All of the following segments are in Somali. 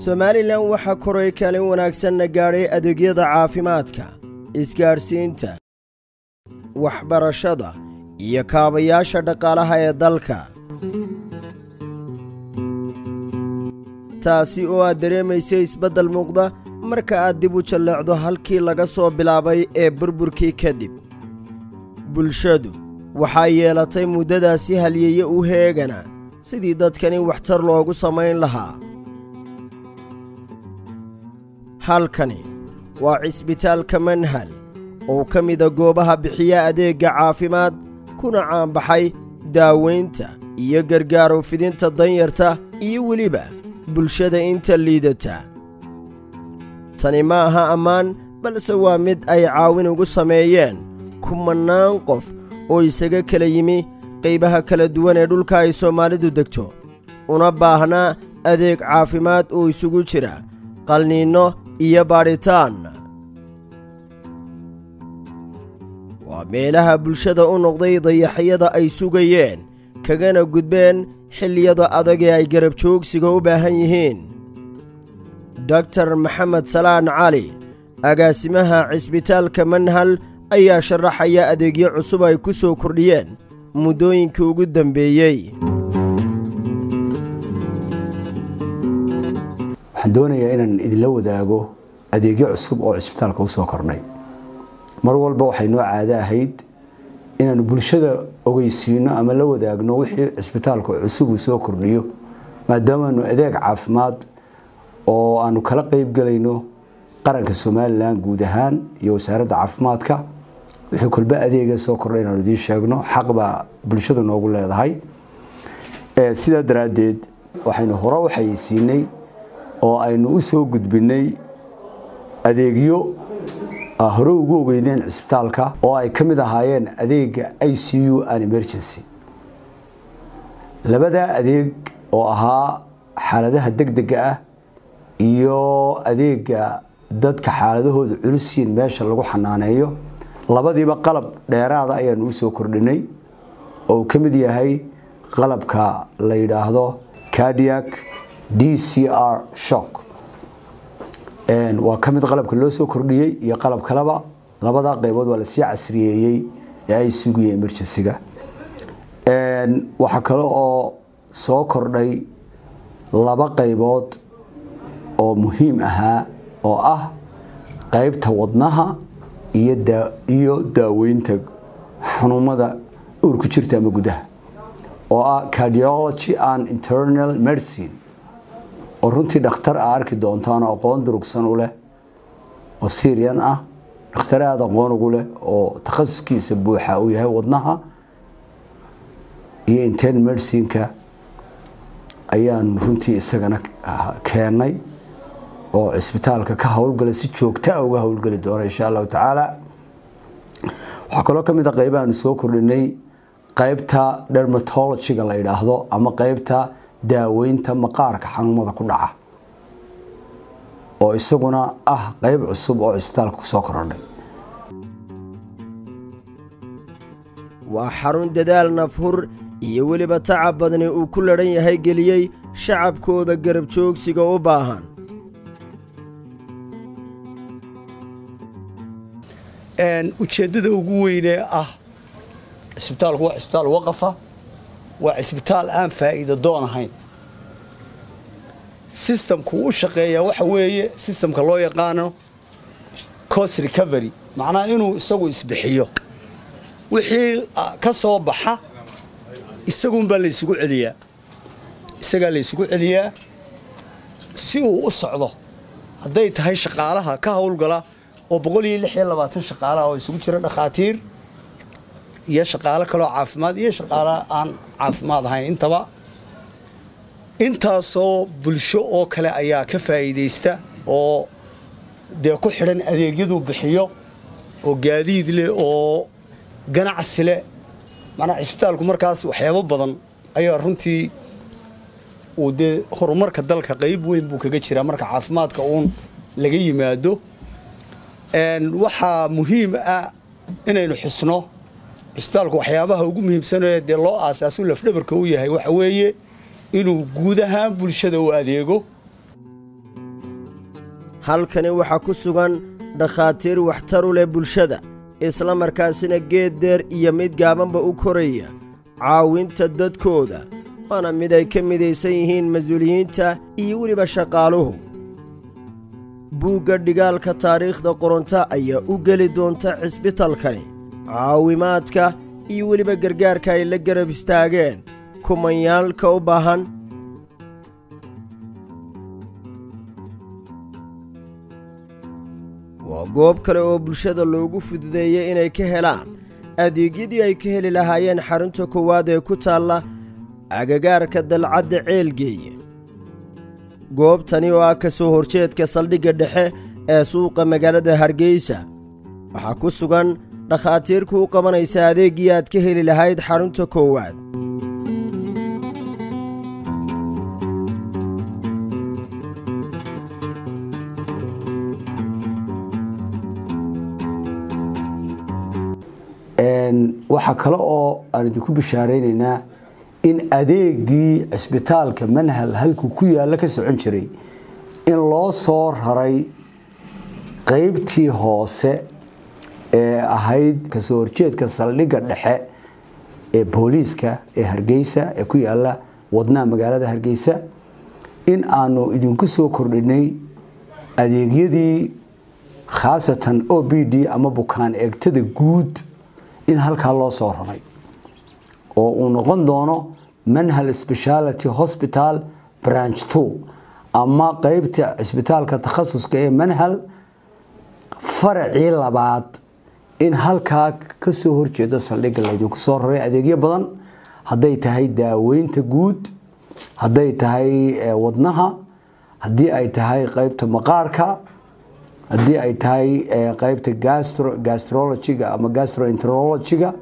somalilan waxaa koray kaalin wanaagsanna gaadhay adeegyada caafimaadka isgaadhsiinta waxbarashada iyo kaabayaasha dhaqaalaha ee dalka taasi oo aad dareemaysa isbeddel muuqda marka aad dib u jalleecdo halkii laga soo bilaabay ee burburkii kadib bulshadu waxaa yeelatay muddadaasi halyeeye u heegana sidii dadkani waxtar loogu samayn lahaa halkani waa cisbitaalka manhal oo ka mida goobaha bixiya adeegga caafimaad kuna caanbaxay daawaynta iyo gargaaru fidinta danyarta iyo weliba bulshada inta liidata tani ma aha ammaan balse waa mid ay caawin ugu sameeyeen kumannaan qof oo isaga kala yimi qaybaha kala duwan ee dhulka ay soomaalidu degto una baahnaa adeeg caafimaad oo isugu jira qalniinno iyo baadhitaan waa meelaha bulshada u noqday dayaxyada ay sugayeen kagana gudbeen xilliyada adag ee ay garab joogsiga u baahan yihiin doktar maxamed salaan cali agaasimaha cisbitaalka manhal ayaa sharaxaya adeegyo cusub ay ku soo kordhiyeen muddooyinkii ugu dambeeyey waxaan doonayaa inaan idinla wadaago adeegyo cusub oo cisbitaalka u soo kordhay mar walba waxay noo caado ahayd inaanu bulshada ogeysiino ama la wadaagno wixii cisbitaalka cusub uu soo kordhiyo maadaamaanu adeeg caafimaad oo aanu kala qeybgelayno qaranka somalilan guud ahaan iyo wasaaradda caafimaadka wixii kolba adeega soo kordhay inaanu idiin sheegno xaqbaa bulshada noogu leedahay sidaa daraaddeed waxaynu hore u xayeysiinay oo aynu u soo gudbinay adeegyo hore ugu ogeydeen cisbitaalka oo ay ka mid ahaayeen adeega i c u and emergency labadaa adeeg oo ahaa xaaladaha degdega ah iyo adeega dadka xaaladahooda culisiin meesha lagu xanaaneeyo labadiiba qalab dheeraada ayaanu usoo kordhinay oo uu ka mid yahay qalabka la yidhaahdo cardiac d c r shock waa ka mid qalabka loo soo kordhiyey iyo qalab kaleba labadaa qaybood waa lasii casriyeeyey ee ay sugaya emergencyga waxaa kale oo soo kordhay laba qaybood oo muhiim ahaa oo ah qaybta wadnaha iyo daaweynta xanuumada uurku jirta ama gudaha oo ah cardiology and internal medicine oo runtii dhakhtar a arki doontaan oo aqoon durugsan u leh oo syrian ah dhakhtar aada aqoon ugu leh oo takhasuskiisa buuxa uu yahay wadnaha iyo intern medicineka ayaanu runtii isagana keenay oo cisbitaalka ka howlgala si joogtaa uga howlgeli doona insha allahu tacaala waxaa kaloo ka mid a qaybaanu soo kordhinay qaybta dermatologyga la yidhaahdo ama qaybta daaweynta maqaarka xanuumada ku dhaca oo isaguna ah qayb cusub oo cisbitaalka kusoo korodhay waa xarun dadaal nafhur iyo weliba tacab badni uu ku ladhan yahay geliyey shacabkooda garab joogsiga u baahan ujeeddada ugu weynee ah cisbitaalku waa cisbitaal waqafa waa cisbitaal aan faa'iida doon ahayn sistamku u shaqeeyaa waxa weeye sistamka loo yaqaano cost recovery macnaha inuu isagu isbixiyo wixii ka soo baxa isagunbaa laysugu celiyaa isagaa laysugu celiyaa si uu u socdo hadday tahay shaqaalaha ka howlgala oo boqol iyo lix iyo labaatan shaqaalaha oo isugu jira dhakhaatiir iyo shaqaalo kaloo caafimaad iyo shaqaalo aan caafimaad ahayn intaba intaasoo bulsho oo kale ayaa ka faa'iidaysta oo dee ku xidhan adeegyaduu bixiyo oo gaadiid leh oo ganacsi leh macnaa cisbitaalku markaas waxyaabo badan ayaa runtii uu dee horumarka dalka qayb weyn buu kaga jiraa marka caafimaadka uun laga yimaado waxaa muhiim ah inaynu xusno cisbitaalku waxyaabaha ugu muhiimsanee dee loo aasaasu lafdhabarka u yahay waxa weeye inuu guud ahaan bulshada u adeego halkani waxaa ku sugan dhakhaatiir waxtar u leh bulshada isla markaasina geed deer iyo mid gaabanba u koraya caawinta dadkooda waana mid ay ka midaysan yihiin mas-uuliyiinta iyo weliba shaqaaluhu buugga dhigaalka taariikhda qoronto ayaa u geli doonta cisbitalkani caawimaadka iyo weliba gargaarka ay la garab istaageen kumanyaalka u baahan waa goob kale oo bulshada loogu fududeeyey inay ka helaan adeegyadii ay ka heli lahaayeen xarunta koowaad ee ku taalla agagaarka dalcadda ceelgeeye goobtani oo ah ka soo horjeedka saldhigga dhexe ee suuqa magaalada hargeysa waxaa ku sugan dhakhaatiirku u qabanaysa adeeggii aad ka heli lahayd xarunta koowaad waxaa kale oo aan idinku bishaaraynaynaa in adeegii cisbitaalka manhal halkuu ku yaalla ka socon jiray in loo soo raray qeybtii hoose ee ahayd kasoo horjeedka saldhigga dhexe ee booliiska ee hargeysa ee ku yaalla wadnaha magaalada hargeysa in aanu idinku soo kordhinay adeegyadii khaasatan o b d ama bukaan eegtada guud in halkaa loo soo raray oo uu noqon doono manhal speciality hospital branch two ama qeybta cisbitaalka takhasuska ee manhal faracii labaad in halkaa kasoo horjeeda saldhigga laydinku soo raray adeegyo badan hadday tahay daaweynta guud hadday tahay wadnaha haddii ay tahay qeybta maqaarka haddii ay tahay qeybta gastrologiga ama gastroenterologiga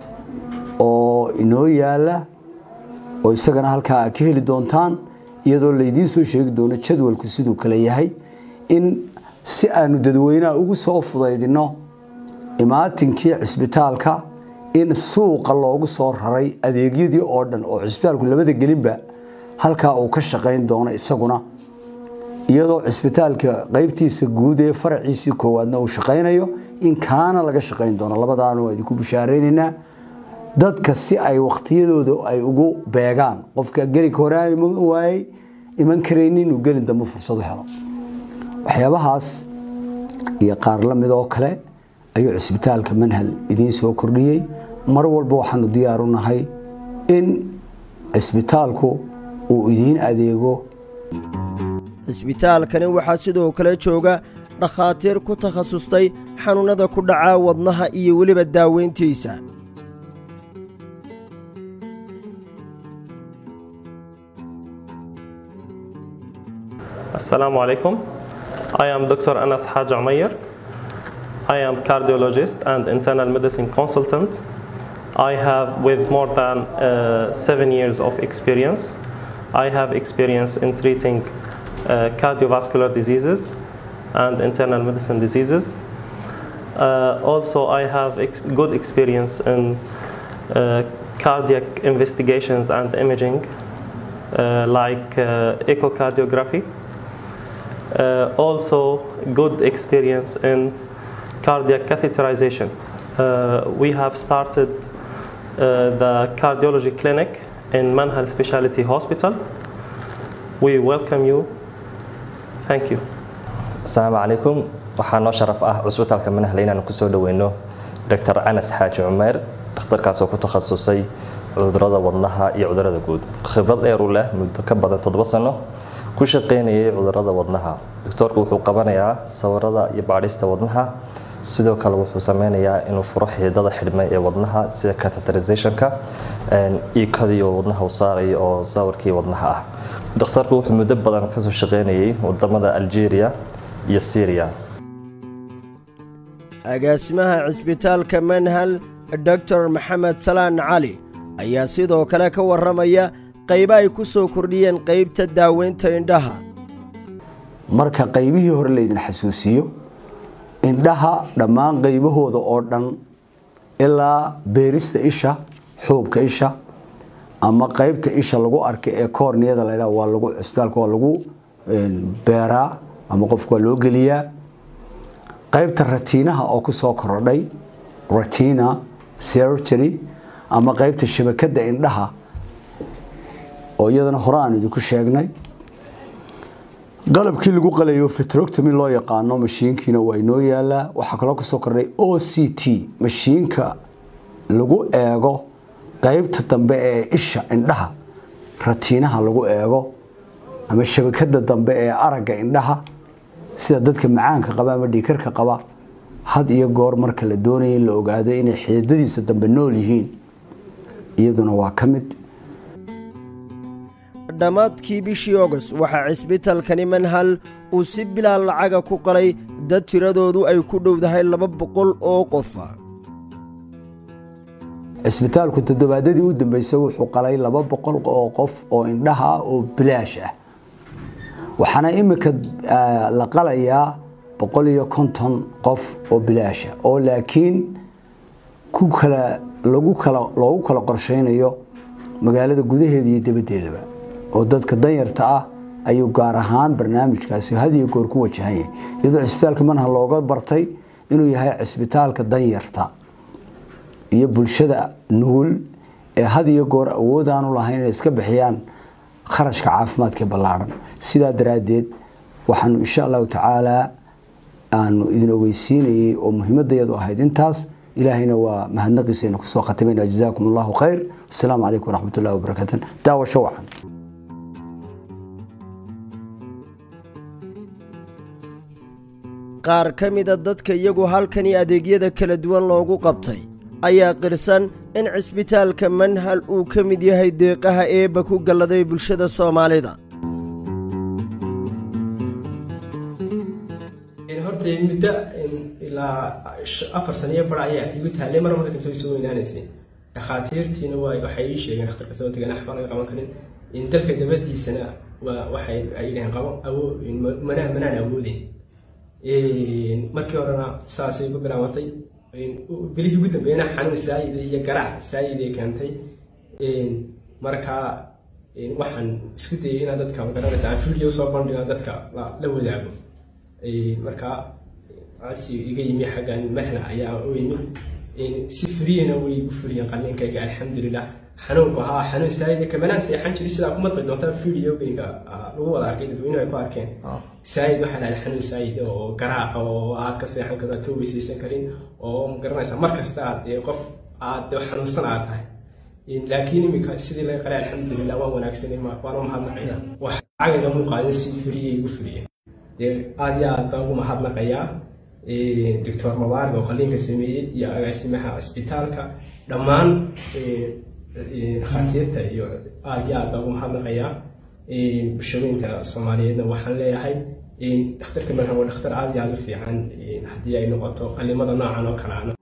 oo inoo yaala oo isagana halkaa aad ka heli doontaan iyadoo laydiin soo sheegi doono jadwalku siduu kale yahay in si aanu dadweynaha ugu soo fudaydino imaatinkii cisbitaalka in suuqa loogu soo raray adeegyadii oo dhan oo cisbitaalku labada gelinba halkaa uu ka shaqayn doono isaguna iyadoo cisbitaalka qeybtiisa guud ee faraciisii koowaadna uu shaqaynayo in kaana laga shaqayn doono labadaanu waa idinku bishaaraynaynaa dadka si ay wakhtiyadooda ay ugu beegaan qofka gelinka hore aan iman waayey iman karaynin inuu gelin dambe fursad u helo waxyaabahaas iyo qaar la mid oo kale ayuu cisbitaalka manhal idiin soo kordhiyey mar walba waxaanu diyaar u nahay in cisbitaalku uu idiin adeego cisbitaalkani waxaa sidoo kale jooga dhakhaatiir ku takhasustay xanuunnada ku dhaca wadnaha iyo weliba daaweyntiisa Assalamu alaikum. I am Dr. Anas Haj Umayyar. I am cardiologist and internal medicine consultant. I have with more than uh, seven years of experience. I have experience in treating uh, cardiovascular diseases and internal medicine diseases. Uh, also, I have ex good experience in uh, cardiac investigations and imaging, uh, like uh, echocardiography. Uh, also, good experience in cardiac catheterization. Uh, we have started uh, the cardiology clinic in Manhal Specialty Hospital. We welcome you. Thank you. asalaamu calaykum waxaa noo sharaf ah cusbitaalka manahle inaanu kusoo dhaweyno dr anas xaaji cumeer dhakhtarkaasoo ku takhasusay cudurada wadnaha iyo cudurada guud khibrad dheer u leh muddo ka badan toddoba sano ku shaqaynayay cudurada wadnaha doctoorku wuxuu qabanayaa sawirada iyo baadhista wadnaha sidoo kale wuxuu sameynayaa inuu furo xididada xidhmay ee wadnaha sida catheterizationka iikadii oo wadnaha u saarayo oo sawirkii wadnaha ah dhakhtarku wuxuu muddo badan kasoo shaqaynayay wadamada algeria iyo syria agaasimaha cisbitaalka manhal doctor maxamed salaan cali ayaa sidoo kale ka warramaya qaybo ay ku soo kordhiyeen qaybta daaweynta indhaha marka qaybihii hore laydin xasuusiyo indhaha dhammaan qaybahooda oo dhan ilaa beerista isha xuubka isha ama qaybta isha lagu arka ee koorniyada laydhaa waa lagu cisbitaalka waa lagu beeraa ama qofku waa loo geliyaa qaybta ratiinaha oo ku soo korodhay ratina surgery ama qaybta shabakada indhaha oo iyadana hore aan idinku sheegnay qalabkii lagu qalayo fitroctomy loo yaqaano mashiinkiina waa inoo yaalaa waxaa kaloo kusoo kordhay o c t mashiinka lagu eego qaybta dambe ee isha indhaha ratiinaha lagu eego ama shabakada dambe ee aragga indhaha sida dadka macaanka qaba ama dhiikarka qaba had iyo goor marka la doonaya in la ogaado inay xididadiisa dambe nool yihiin iyaduna waa ka mid dhammaadkii bishii ogos waxaa cisbitalkani manhal uu si bilaa lacaga ku qalay dad tiradoodu ay ku dhowdahay laba boqol oo qofa cisbitaalku toddobaadadii u dambeysay wuxuu qalay laba boqol oo qof oo indhaha ah oo bilaash ah waxaana iminka la qalayaa boqol iyo konton qof oo bilaasha oo laakiin ku kala lagu kala loogu kala qorsheynayo magaalada gudaheeda iyo dabaddeedaba oo dadka danyarta ah ayuu gaar ahaan barnaamijkaasi had iyo goor ku wajahan yahay iyadoo cisbitaalka manha looga bartay inuu yahay cisbitaalka danyarta iyo bulshada nugul ee had iyo goor awoodaanu lahayn inay iska bixiyaan kharashka caafimaadka ballaadhan sidaa daraaddeed waxaanu insha allahu tacaalaa aanu idin ogeysiinayay oo muhiimadayadu ahayd intaas ilaahayna waa mahadnaqiisayna kusoo khatimayna jazaakum allahu khayr wasalaamu calaykum waraxmat ullahi wabarakaatu daawasho wacan qaar ka mida dadka iyagu halkani adeegyada kala duwan loogu qabtay ayaa qirsan in cisbitaalka manhal uu ka mid yahay deeqaha eebba ku galladay bulshada soomaalida horta muddo ilaa afar saniyo bar ayaa igu taallay mar marka dambe soo weynaanaysay dhakhaatiirtiina waa waxay ii sheegeen dhakhtarka soo tagan axbaa laga qaban karin dalka dabadiisana waa waxay ay yidhaheen qabo awoo manaa manaan awoodin markii horena saasay ku bilaawatay bilihii ugu dambeeyana xanuun saayida iyo garaac saayiday keentay markaa waxaan isku dayay inaan dadka magaranaysa aan video soo bandhiga dadka la wadaago markaa codsi iga yimi xaggan mahla ayaa u yimi si furiyana way igu furiyeen qalliinkayga alxamdulilah xanuunku haa xanuun saayida kamanaan seexan jiri sidaa ku maqli doontaa videogayga lagu wada arkay dadweynuhu ay ku arkeen saayid waxaa dhahay xanuun saayid oo garaaca oo aad ka seexan karto aad ka weysaysan karin oo magaranaysa mar kasta aad qof aad xanuunsan aad tahay laakiin iminka sidii laga qalay alxamdulilah waan wanaagsanay waana mahadnaqaya wax cagaga muuqaadin si furiyay igu furiyeen dee aad iyo aad baan ugu mahadnaqayaa doctor mabaarig oo qalliinka sameeyey iyo agaasimaha cisbitaalka dhammaan dhakhaatiirta iyo aad iyo aad baan ugu mahadnaqayaa bulshooyinka soomaaliyeedna waxaan leeyahay dhakhtarka markan waa dhakhtar aad iyo aad u fiican haddii ay noqoto qallimada noocan oo kaleana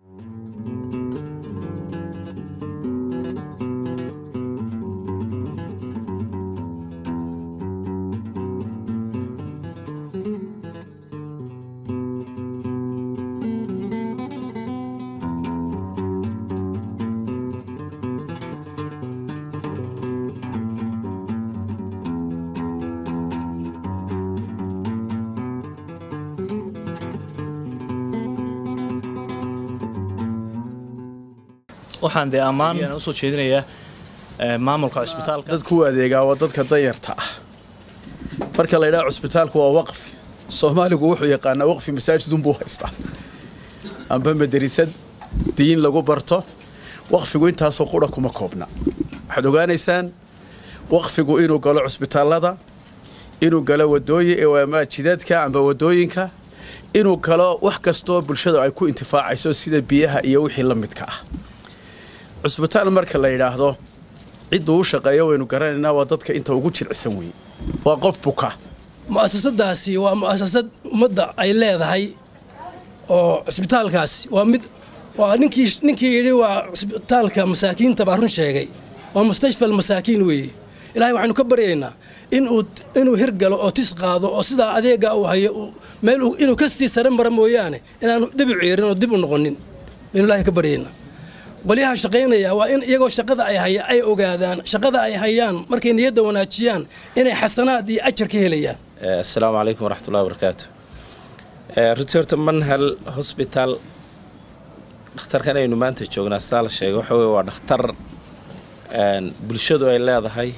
waxaan dee ammaan usoo jeedinayaa maamulka cusbitaalka dadku u adeegaa waa dadka danyarta ah marka la yidhaha cusbitaalku waa waqfi soomaaligu wuxuu yaqaanaa waqfi masaajidunbuu haystaa amba madarisad diin lagu barto waqfigu intaasoo qura kuma koobna waxaad ogaanaysaan waqfigu inuu galo cusbitaallada inuu galo wadooyin jidadka amba wadooyinka inuu galo wax kastoo bulshadu ay ku intifaacayso sida biyaha iyo wixii la midka ah cusbitaal marka la yidhaahdo cidduu u shaqeeyo waynu garanaynaa waa dadka inta ugu jircsan weyn waa qof buka mu'asasadaasi waa mu'asasad ummadda ay leedahay oo cisbitaalkaasi waa mid waa ninkii ninkii yidhi waa cisbitaalka masaakiinta baa run sheegay waa mustashfal masaakiin weeye ilaahay waxaynu ka baryaynaa inuu inuu hirgalo oo tis qaado oo sidaa adeega uu hayo meel inuu ka sii sare mara mooyaane inaanu dib u ciirin oo dib u noqonin baynu ilaahay ka baryaynaa qolyaha shaqaynaya waa in iyagoo shaqada ay haya ay ogaadaan shaqada ay hayaan markay niyadda wanaajiyaan inay xasanaad iyo ajar ka helayaan assalaamu calaykum waraxmat ullahi wabarakaatu runtii horta manhal hosbitaal dhakhtarkan aynu maanta joognaa sidaa la sheegay waxa weye waa dhakhtar bulshadu ay leedahay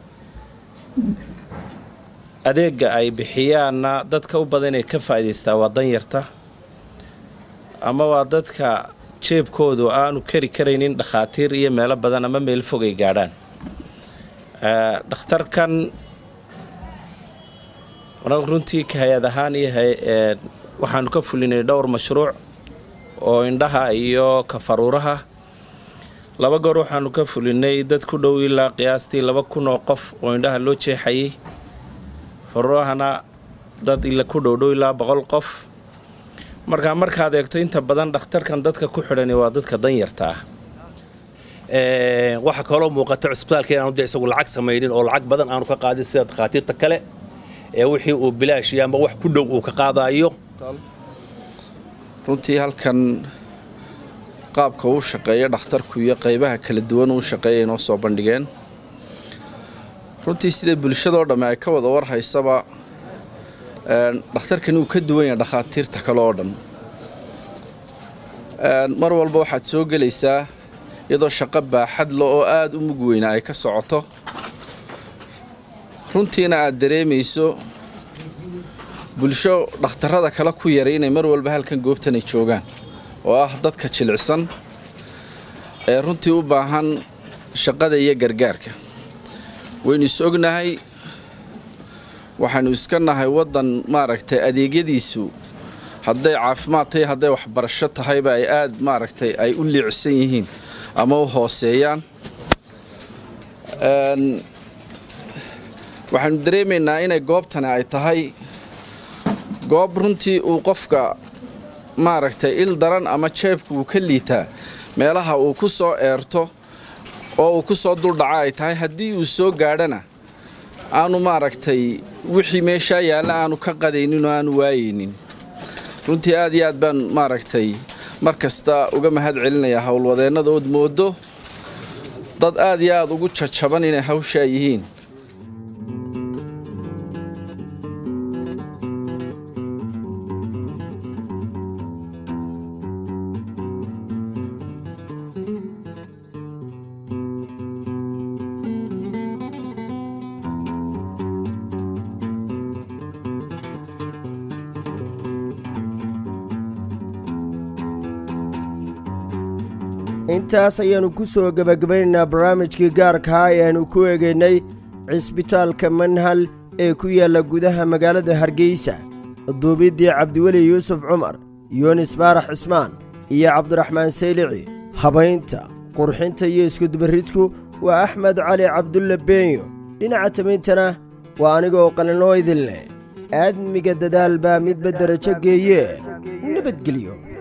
adeega ay bixiyaanna dadka u badan inay ka faa'idaystaa waa danyarta ama waa dadka jeebkoodu aanu kari karaynin dhakhaatiir iyo meelo badan ama meel fog ay gaadhaan dhakhtarkan runtii ka hay-ad ahaan iyo waxaanu ka fulinay dhowr mashruuc oo indhaha iyo kafaruuraha laba goor waxaanu ka fulinay dad ku dhow ilaa qiyaastii laba kun oo qof oo indhaha loo jeexayay faruurahana dad ila ku dhowdhow ilaa boqol qof markaa markaad eegto inta badan dhakhtarkan dadka ku xidhani waa dadka danyarta ah waxaa kaloo muuqata cusbitaalka inaanu de isagu lacag samaynin oo lacag badan aanu ka qaadin sida dakhaatiirta kale ee wixii uu bilaashiyo ama wax ku dhow uu ka qaadayo runtii halkan qaabka uu shaqeeya dhakhtarku iyo qaybaha kala duwan uu shaqeeya inoo soo bandhigeen runtii sida bulshadoo dhamme ay ka wada warhaysaba dhakhtarkan uu ka duwan yahay dhakhaatiirta kale oo dhan mar walba waxaad soo gelaysaa iyadoo shaqo baaxadla oo aada u mug weyna ay ka socoto runtiina aad dareemayso bulsho dhakhtarrada kale ku yaray inay mar walba halkan goobtan ay joogaan oo ah dadka jilicsan ee runtii u baahan shaqada iyo gargaarka waynu is ognahay waxaynu iska nahay waddan maaragtay adeegyadiisu hadday caafimaad tahay hadday waxbarasho tahayba ay aada maaragtay ay u liicsan yihiin ama u hooseeyaan waxaynu dareemaynaa inay goobtani ay tahay goob runtii uu qofka maaragtay il daran ama jeebka uu ka liitaa meelaha uu ku soo eerto oo uu ku soo duldhaca ay tahay haddii uu soo gaadhana aanu maaragtay wixii meeshaa yaalla aanu ka qadaynin oo aanu waayaynin runtii aad iyo aad baan maaragtay mar kasta uga mahad celinayaa howlwadeennada ood moodo dad aad iyo aad ugu jajaban inay hawshaa yihiin intaas ayaannu ku soo gebagabaynaynaa barnaamijkii gaarkaha ee aannu ku eegaynay cisbitaalka manhal ee ku yaalla gudaha magaalada hargeysa duubiddii cabdiweli yuusuf cumar yunis baarax cismaan iyo cabdiraxmaan saylici habaynta qurxinta iyo iskudubaridku waa axmed cali cabdulle beenyo dhinaca tamayntana waa anigoo qalinoo idinleh aadmiga dadaal baa midba derajo geeye nabadgelyo